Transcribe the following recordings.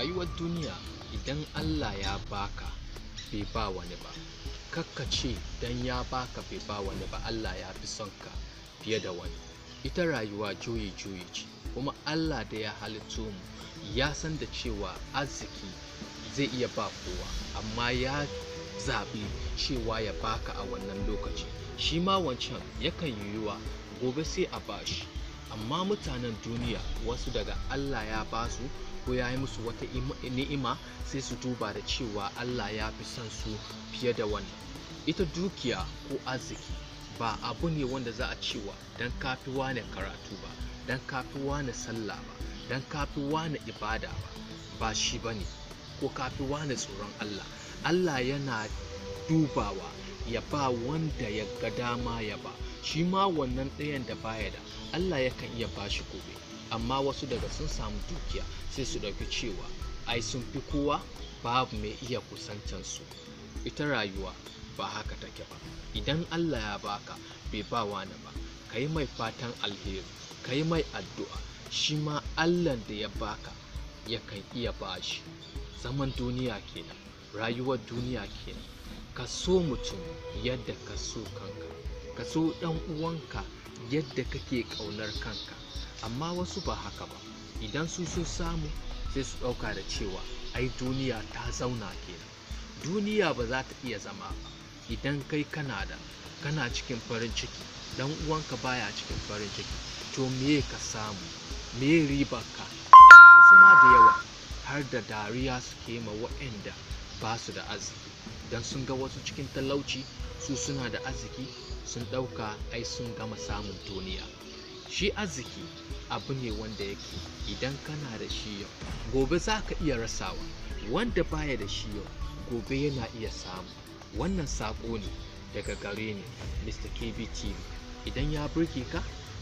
rayuwar duniya idan Allah ya baka bai ba wani ba kakka ce dan ya baka bai ba wani ba Allah ya fi son ka fiye da wani ita rayuwa juyi juyi ce kuma Allah da ya halitto mu ya san da cewa arziki zai iya ba kowa amma ya zaɓi cewa ya baka a wannan lokaci shi ma wancan yakan yiwuwa gobe sai a bashi amma mutanen duniya wasu daga Allah ya basu ko ya yi musu wata ni'ima sai su duba da cewa Allah ya fi son su fiye da wannan ita dukiya ko arziki ba abu ne wanda za a cewa don kafi wane karatu ba don kafi wane sallah ba don kafi wane ibada ba ba shi ba ne ko kafi wane tsoron Allah Allah yana dubawa ya ba wanda ya ga dama ya ba shi ma wannan ɗayan da baya da Allah yakan iya bashi gobe amma wasu daga sun samu dukiya sai su ɗauki cewa ai sun fi kowa babu mai iya kusantansu ita rayuwa ba haka take ba idan Allah ya baka bai ba wani ba ka yi mai fatan alheri ka yi mai addu'a shi ma Allah da ya baka yakan iya bashi zaman duniya kenan rayuwar duniya kenan ka so mutum yadda ka so kanka ka so ɗan uwanka yadda kake ƙaunar kanka amma wasu ba haka ba idan su sun samu sai su ɗauka da cewa ai duniya ta zauna kenan duniya ba za ta iya zama ba idan kai kana da kana cikin farin ciki dan uwanka baya cikin farin ciki to me ka samu me ribarka wasu ma da yawa har da dariya suke ma waɗanda ba su da arziki don sun ga wasu cikin talauci su suna da arziki sun ɗauka ai sun gama samun duniya shi arziki abu ne wanda yake idan kana da shi yau gobe za ka iya rasawa wanda baya da shi yau gobe yana iya samu wannan saƙo ne daga gare ni mr kbtv idan ya burge ka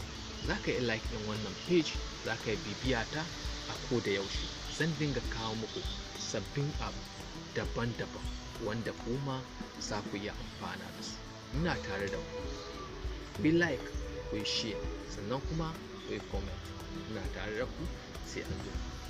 za ka yi like ɗin wannan page za ka yi bibiya ta a ko da yaushe zan dinga kawo muku sabbin abu daban-daban wanda kuma za ku yi amfana da su ina tare da ku bi like ku yi share sannan kuma ku yi comment ina tare da ku sai an zo